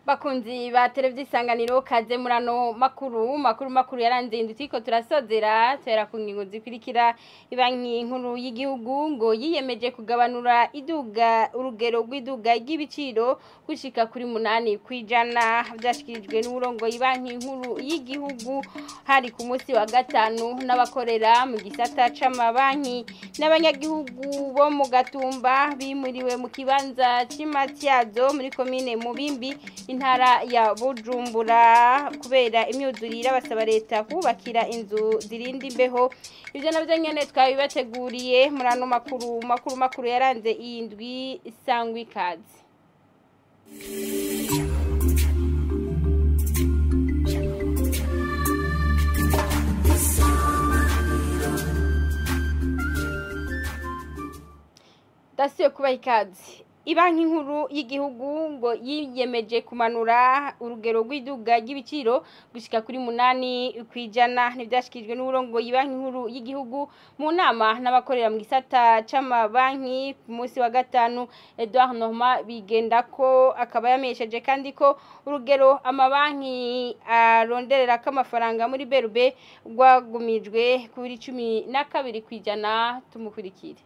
bakunzi ba televiziyo isanganiro kaze murano makuru makuru makuru yaranze inzu turiko turasozera tera ku ngingo zikurikira ibanki nkuru y'igihugu ngo yiyemeje kugabanura iduga urugero rw'iduga ry'ibiciro gushika kuri munani kwijana byashikirijwe n'uburongo ibanki nkuru y'igihugu hari ku munsi wa gatanu n'abakorera mu gisata c'amabanki n'abanyagihugu bo mu gatumba bimuriwe mu kibanza c'imatyazo muri komine mubimbi intara ya bujumbura kubera imyuzurire basaba leta kubakira inzu zirinda imbeho ibyo nabyo nyine twabibateguriye muri ano makuru makuru makuru yaranze iyi ndwi isangwa ikaze dasiyo kuba ikaze ibanki nkuru y'igihugu ngo yiyemeje kumanura urugero rw'iduga ry'ibiciro gushyika kuri munani ku ijana ntibyashyikirijwe n'uburongo y'ibanki nkuru y'igihugu mu nama n'abakorera mu gisata c'amabanki ku munsi wa gatanu Edouard Norma bigenda ko akaba yamesheje kandi ko urugero amabanki aronderera ko amafaranga muri berube rwagumijwe kuri cumi na kabiri ku ijana tumukurikire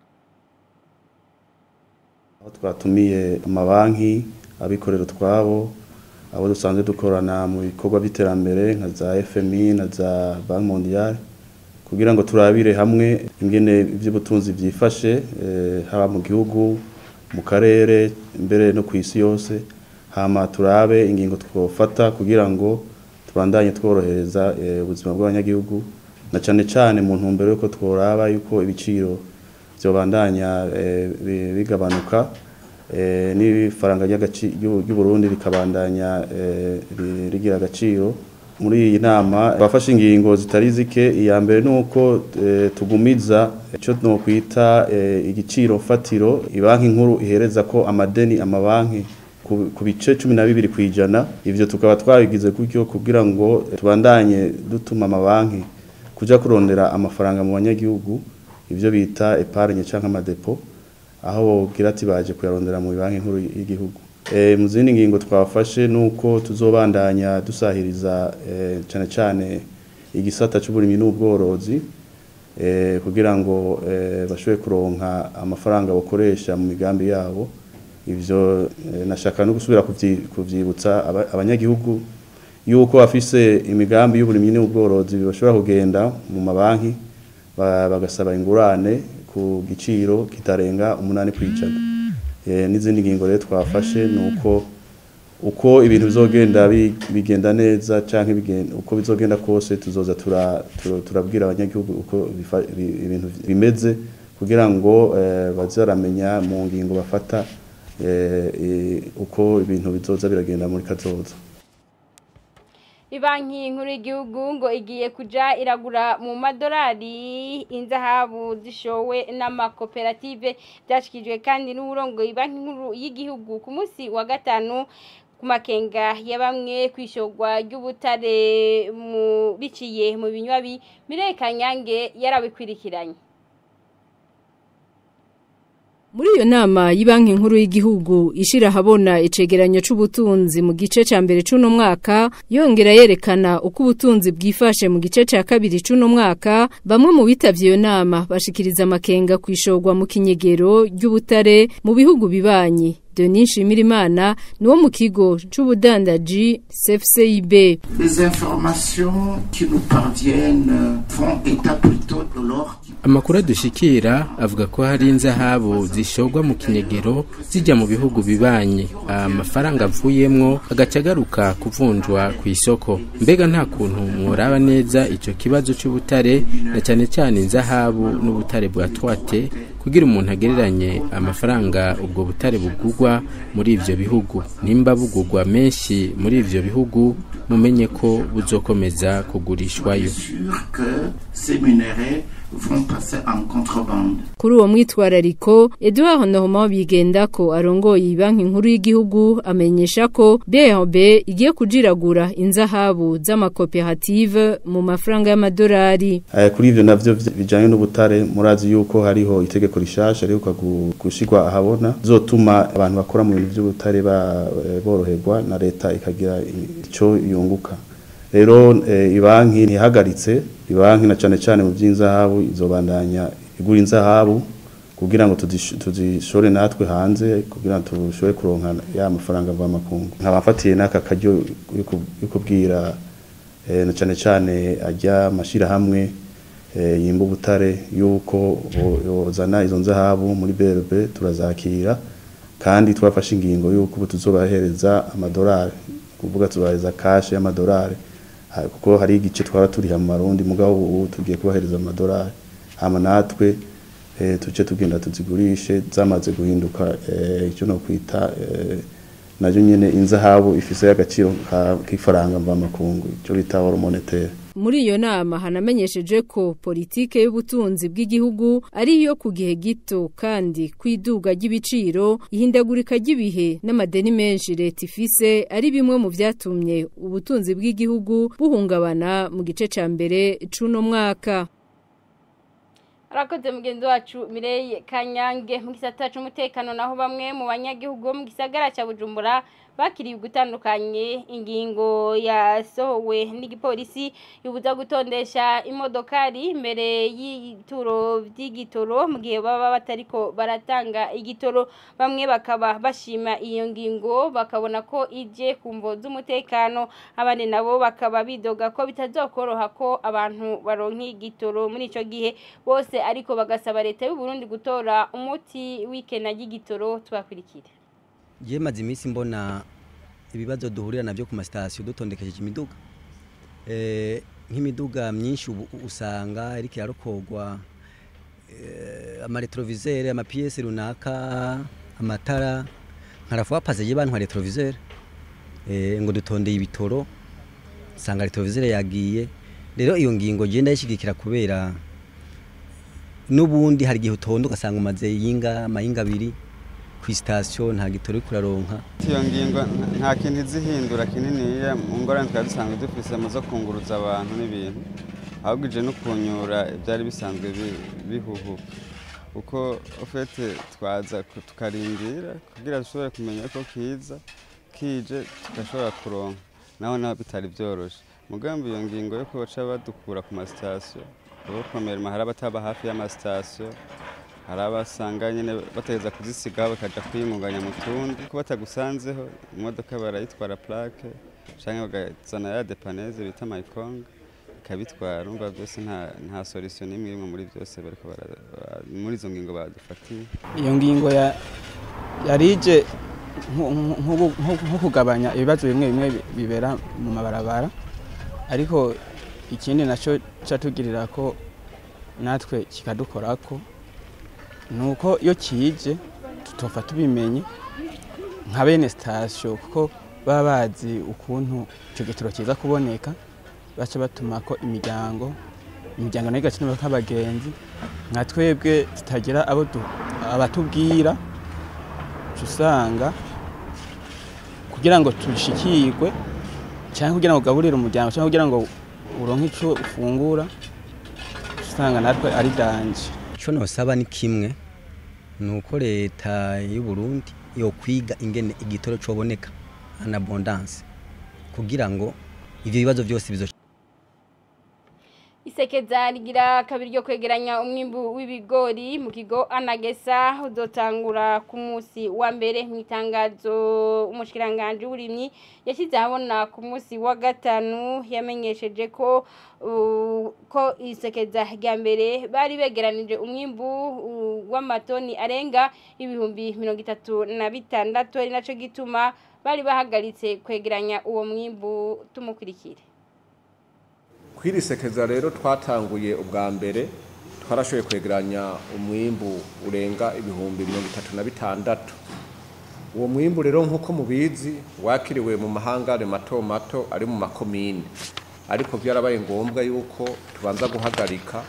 aho twatumiye amabanki abikorera utwabo abo dusanzwe dukorana mu bikorwa by'iterambere nka za FMI na za Banki Mondiale kugira ngo turabire hamwe ingene iby'ubutunzi byifashe haba mu gihugu mu karere mbere no ku isi yose hama turabe ingingo twofata kugira ngo tubandanye tworohereza ubuzima bw'abanyagihugu na cyane cyane mu ntumbero yuko tworaba yuko ibiciro byobandanya bigabanuka n'ifaranga ry'uburundi rikabandanya rigira agaciro muri iyi nama bafashe ingingo zitari zike iya mbere ni uko tugumiza icyo twakwita igiciro fatiro banki nkuru ihereza ko amadeni amabanki ku bice cumi na bibiri ku ijana ibyo tukaba twabigize gutyo kugira ngo tubandanye dutuma amabanki kujya kurondera amafaranga mu banyagihugu ibyo bita epargne cyangwa amadepo aho bogira ati baje kuyarondera mu banki nkuru y'igihugu mu zindi ngingo twafashe ni uko tuzobandanya dusahiriza cyane cyane igisata cy'uburimyi n'ubworozi kugira ngo bashobore kuronka amafaranga bakoresha mu migambi yabo ibyo nashaka no gusubira kubyibutsa abanyagihugu yuko bafise imigambi y'uburimyi n'ubworozi bashobora kugenda mu mabanki bagasaba ingurane ku giciro kitarenga umunani ku ijana n'izindi ngingo rero twafashe ni uko uko ibintu bizogenda bigenda neza cyangwa uko bizogenda kose tuzoza turabwira abanyagihugu uko ibintu bimeze kugira ngo bazaramenya mu ngingo bafata uko ibintu bizoza biragenda muri kazoza ibanki nkuru y'igihugu ngo igiye kujya iragura mu madolari inzahabu zishowe n'amakoperative byashyikirijwe kandi n'uburongo ibanki nkuru y'igihugu ku munsi wa gatanu ku makenga ya bamwe ku ishogwa ry'ubutare biciye mu binywabi mireka nyange yarabikwirikiranye Muri iyo nama y'ibanki nkuru y'igihugu ishira habona icegeranyo c'ubutunzi mu gice ca mbere c'uno mwaka yongera yerekana uko ubutunzi bwifashe mu gice ca kabiri c'uno mwaka bamwe mu bitavye iyo nama bashikiriza amakenga kwishogwa mu kinyegero ry'ubutare mu bihugu bibanyi Denis Shimirimana niwo mu kigo c'ubudandaji CFCIB Les informations qui nous parviennent font état plutôt de l'or Amakuru dushikira avuga ko hari inzahabu zishogwa mu kinyegero zijya mu bihugu bibanye amafaranga avuyemwo agaca agaruka kuvunjwa ku isoko mbega nta kuntu mworaba neza ico kibazo c'ubutare na cyane cyane inzahabu n'ubutare bwa twate kugira umuntu agereranye amafaranga ubwo butare bugurwa muri ivyo bihugu nimba bugurwa menshi muri ivyo bihugu mumenye ko buzokomeza kugurishwayo sûr que ces minéraux vont passer en contrebande. Kuri uwo mwitwarariko Edouard Normand bigenda ko arongoye banki nkuru y'igihugu amenyesha ko BRB igiye kujiragura inzahabu z'amakoperative mu mafaranga y'amadolari. Eh, kuri ivyo navyo vy- bijanye n'ubutare murazi yuko hariho itegeko rishasha riheruka gu- gushirwa ahabona zotuma abantu bakora mu bintu vy'ubutare ba- eh, boroherwa na leta ikagira ico yunguka rero eh, ibanki ntihagaritse ibanki na cane cane mu vy'inzahabu izobandanya igura inzahabu kugira ngo tuzish- tuzishore natwe hanze kugira ngo tushobore kuronka ya mafaranga mva makungu nkaba mfatiye n'aka karyo yo ku- yo kubwira eh, na cane cane ajya mashirahamwe eh, yimba ubutare yuko bo- yozana izo nzahabu muri BRB turazakira kandi twafashe ingingo yuko ubu tuzobahereza amadolari kuvuga tubahereza kashe y'amadolari ha- kuko hari igice twara turiha mu marundi mugabo ubu tugiye kubahereza amadolari hama natwe eh, tuce tugenda tuzigurishe zamaze guhinduka eh, icyo no kwita eh, nayo nyene inzahabu ifise agaciro ka- k'ifaranga mva makungu icyo bita oro monetaire Muri iyo nama hanamenyesheje ko politike y'ubutunzi bw'igihugu ari iyo ku gihe gito kandi kwiduga ry'ibiciro ihindagurika ry'ibihe n'amadeni menshi leta ifise ari bimwe mu vyatumye ubutunzi bw'igihugu buhungabana mu gice ca mbere c'uno mwaka. Arakoze mugenzi wacu Mireye Kanyange mu gisata c'umutekano naho bamwe mu banyagihugu bo mu gisagara ca Bujumbura bakiriye gutandukanye ingingo yasohowe n'igipolisi yubuza gutondesha imodokari imbere y'ituro vy'igitoro mu gihe baba batariko baratanga igitoro bamwe bakaba bashima iyo ngingo bakabona ko ije ku mvo z'umutekano abandi nabo bakaba bidoga ko bitazokoroha ko abantu baronka igitoro muri ico gihe bose ariko bagasaba leta y'u Burundi gutora umuti w'ikena ry'igitoro twakurikira je maze iminsi mbona ibibazo duhurira navyo ku masitasiyo dutondekesheje imiduga eh, nk'imiduga myinshi ubu usanga iriko irarokogwa eh, amaretrovisere amapiyesi runaka amatara nkarafuba paze je bantwa retrovisere eh, ngo dutondeye ibitoro usanga retrovisere yagiye rero iyo ngingo je ndayishigikira kubera n'ubundi hari igihe utonda ugasanga umaze yinga amayinga abiri ku sitasiyo nta gitoro uriko uraronka iyo ngingo nta kintu izihindura kininiya mu ngorane twari dusanzwe dufise mu zo kunguruza abantu n'ibintu ahubwo ije no kunyura ibyari bisanzwe bi- bihuhuka kuko ufite twaza ku- tukarindira kugira dushobore kumenya ko kiza kije tugashobora kuronka naho naho bitari byoroshe mugambi iyo ngingo yo kubaca badukura ku masitasiyo abakomera hari abataba hafi y'amasitasiyo hari abasanga nyine bategeza kuzisigaho bakajya kwiyungunganya mu tundi ko batagusanzeho imodoka barayitwara plaque cyangwa bagazana ya depaneze bita mayikonga ikabitwara urumva byose nta nta solution n'imwe imwe muri byose bariko bara- ba- muri izo ngingo badufatiye iyo ngingo ya yarije nko- nko- nko- nko kugabanya ibibazo bimwe bimwe bi- bibera mu mabarabara ariko ikindi nacyo catugirira ko natwe kikadukorako ni uko iyo kije tutofa tubimenye nka bene sitasiyo kuko baba bazi ukuntu icyo gitoro kiza kuboneka baca batuma ko imiryango imiryango nayo igakenerwa nk'abagenzi nka twebwe tutagira abo du- abatubwira uca usanga kugira ngo tushikirwe cyangwa kugira ngo ugaburire umuryango cyangwa kugira ngo uronke icyo ufungura uca usanga natwe ari danje icyo nosaba ni kimwe ni uko leta y'u Burundi yo kwiga ingene igitoro coboneka en abondance kugira ngo ivyo bibazo byose bizo isekeza rigira kabiri ryo kwegeranya umwimbu w'ibigori mu kigo anagesa udotangura ku munsi wa mbere mu itangazo umushikiranganje w'uburimyi yashyize ahabona ku munsi wa gatanu yamenyesheje ko uh, ko isekeza rya mbere bari begeranije umwimbu uh, w'amatoni arenga ibihumbi mirongo itatu na bitandatu ari naco gituma bari bahagaritse kwegeranya uwo mwimbu tumukurikire kwirisekeza rero twatanguye ubwa mbere twarashoboye kwegeranya umwimbu urenga ibihumbi mirongo itatu na bitandatu uwo mwimbu rero nk'uko mubizi wakiriwe mu mahangare mato mato ari mu makomine ariko byarabaye ngombwa yuko tubanza guhagarika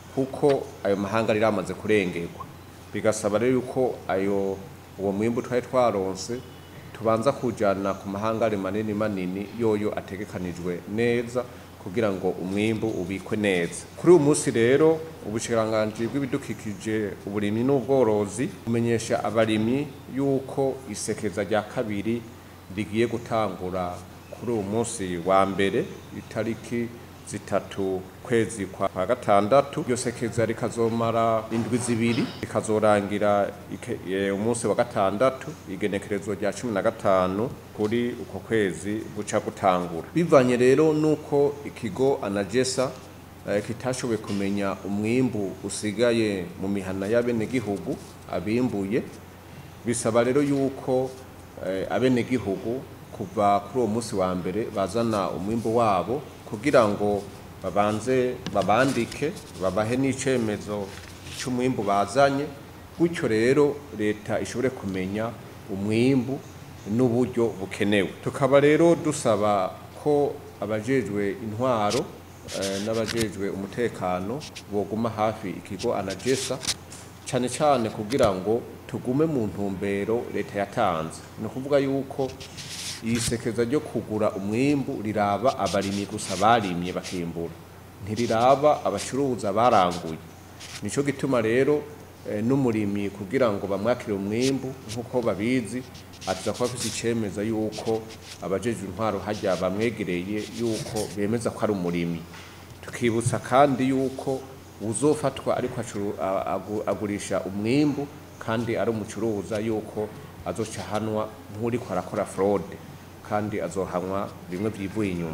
kuko ayo mahanga ari amaze kurengerwa bigasaba rero yuko ayo uwo mwimbu twari twaronse tubanza kujyana ku mahangare manini manini yoyo ategekanijwe neza kugira ngo umwimbu ubikwe neza kuri uyu munsi rero ubushikiranganji bw'ibidukikije uburimyi n'ubworozi bumenyesha abarimyi yuko isekeza rya kabiri rigiye gutangura kuri uyu munsi wa mbere itariki zitatu kwezi kwa kwa gatandatu iryo sekeza rikazomara indwi zibiri rikazorangira ike- eh, umunsi wa gatandatu igenekerezo rya cumi na gatanu kuri uko kwezi guca gutangura bivanye rero nuko ikigo anagesa eh, kitashoboye kumenya umwimbu usigaye mu mihana y'abenegihugu abimbuye bisaba rero yuko eh, abenegihugu kuva kuri uwo munsi wa mbere bazana umwimbu wabo kugira ngo babanze babandike babahe n'icemezo cy'umwimbu bazanye gutyo rero leta ishobore kumenya umwimbu n'uburyo bukenewe tukaba rero dusaba ko abajejwe intwaro eh, n'abajejwe umutekano boguma hafi ikigo anagesa cyane cyane kugira ngo tugume mu ntumbero leta yatanze ni ukuvuga yuko iyi sekeza ryo kugura umwimbu riraba abarimyi gusa barimye bakimbura ntiriraba abacuruza baranguye nicyo gituma rero eh, n'umurimyi kugira ngo bamwakire umwimbu nk'uko babizi aza kuba afite icemeza yuko abajejwe intwaro hajya bamwegereye yuko bemeza ko ari umurimyi tukibutsa kandi yuko uzofatwa ariko acuru- a- agu- agurisha umwimbu kandi ari umucuruza yuko azoca ahanwa nk'uriko arakora fraude kandi azohanwa bimwe byivuye inyuma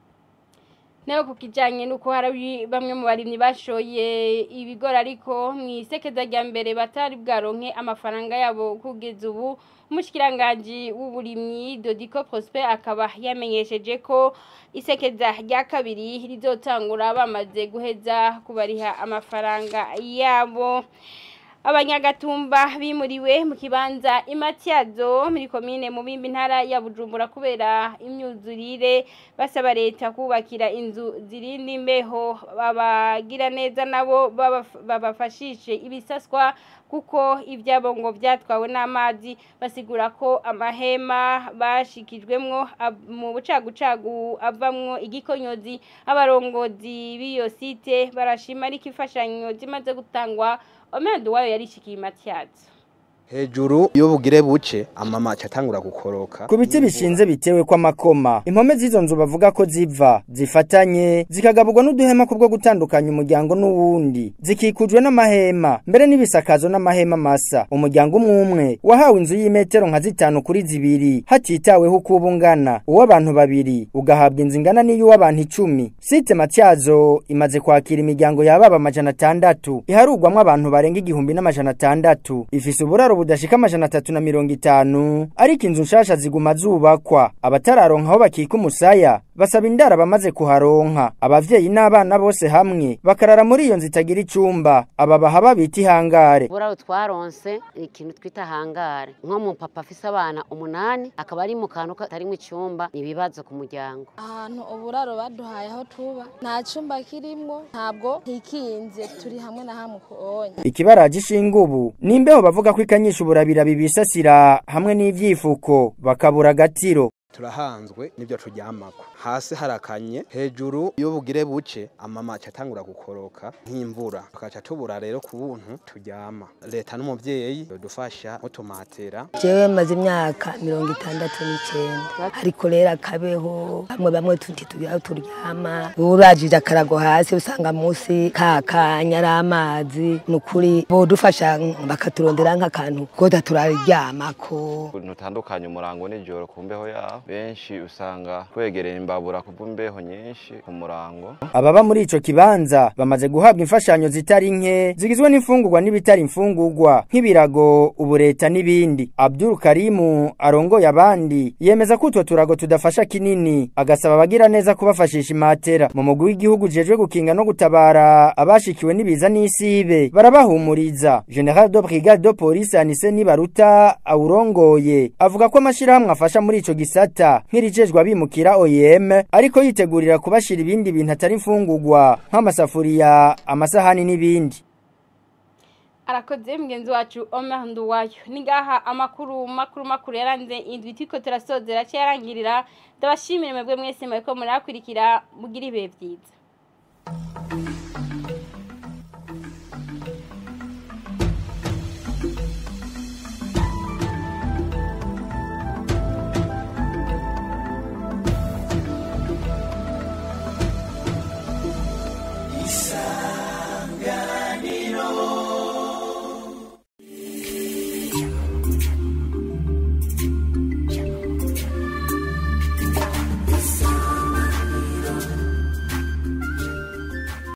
nayo ku kijyanye n'uko hari bamwe mu barimyi bashoye ibigori ariko mu isekeza rya mbere batari bwaronke amafaranga yabo kugeza ubu umushikiranganji w'uburimyi dodiko prosper akaba yamenyesheje ko isekeza rya kabiri rizotangura bamaze guheza kubariha amafaranga yabo abanyagatumba bimuriwe mu kibanza imatyazo muri komine mu bimbi ntara ya bujumbura kubera imyuzurire basaba leta kubakira inzu zirinda imbeho babagira neza nabo babaf- babafashishe ibisaswa kuko ibyabo ngo byatwawe n'amazi basigura ko amahema bashikijwemwo ab- mu bucagucagu avamwo igikonyozi abarongozi b'iyo site barashima ariko imfashanyo zimaze gutangwa omedo wayo yarishikiye matyazo hejuru iyo bugire buce amama acatangura gukoroka ku biti bishinze bitewe kw'amakoma impome z'izo nzu bavuga ko ziva zifatanye zikagaburwa n'uduhema kubwo gutandukanya umuryango n'uwundi zikikujwe n'amahema mbere n'ibisakazo n'amahema masa umuryango umwe umwe wahawe inzu y'imetero nka zitanu kuri zibiri hatitaweho uko uba ungana uw'abantu babiri ugahabwa inzu ingana n'iy'uw'abantu icumi site matyazo imaze kwakira imiryango yababa amajana atandatu iharugwamwo abantu barenga igihumbi n'amajana atandatu ifise uburaro budashika amajana atatu na mirongo itanu ariko inzu nshasha ziguma zubakwa abatararonka aho bakika umusaya basaba indaro abamaze kuharonka abavyeyi n'abana bose hamwe bakarara muri iyo nzu itagira icumba aba baha babita ihangare buraro twaronse ikintu twita hangare nko mu papa afise abana umunani akaba ari mu kantu katarimwo icumba ni ibibazo ku muryango ahantu uburaro baduhaye aho tuba nta cyumba kirimwo ntabwo hikinze turi hamwe na hamwe kuonye ikibaraje ishinga ubu ni imbeho bavuga ko ikanyisha uburabira bibisasira hamwe n'ivyifuko bakabura agatiro turahanzwe n'ibyo turyamako hasi harakanye hejuru iyo bugire buce amama acatangura gukoroka nk'imvura tukaca tubura rero ku buntu turyama leta n'umuvyeyi dufasha mutumatera jewe maze imyaka mirongo itandatu n'icyenda ariko rero akabeho bamwe bamwe tuti tugira aho turyama urajije akarago hasi usanga munsi kakanya ari amazi ni ukuri bodufasha bakaturondera nk'akantu koda turaryamako ntutandukanye umurango n'ijoro ku mbeho yaho benshi usanga twegereye imbabura ku mbeho nyinshi ku murango ababa muri ico kibanza bamaze guhabwa imfashanyo zitari nke zigizwe n'imfungurwa n'ibitari imfungurwa nk'ibirago ubureta n'ibindi Abdul Karimu arongoye abandi yemeza ko utwo turago tudafasha kinini agasaba abagira neza kubafashisha imatera mu mugwi w'igihugu jejwe gukinga no gutabara abashikiwe n'ibiza n'isibe barabahumuriza General de Brigade de Police Anise Nibaruta awurongoye avuga ko amashirahamwe afasha muri ico gisata rifata nk'irijejwe abimukira OIM ariko yitegurira kubashira ibindi bintu atari imfungurwa nk'amasafuriya amasahani n'ibindi arakoze mugenzi wacu Omer Nduwayo ningaha amakuru makuru makuru yaranze indwi tiko turasozera cyarangirira ndabashimire mwebwe mwese mweko murakurikira mugira ibihe byiza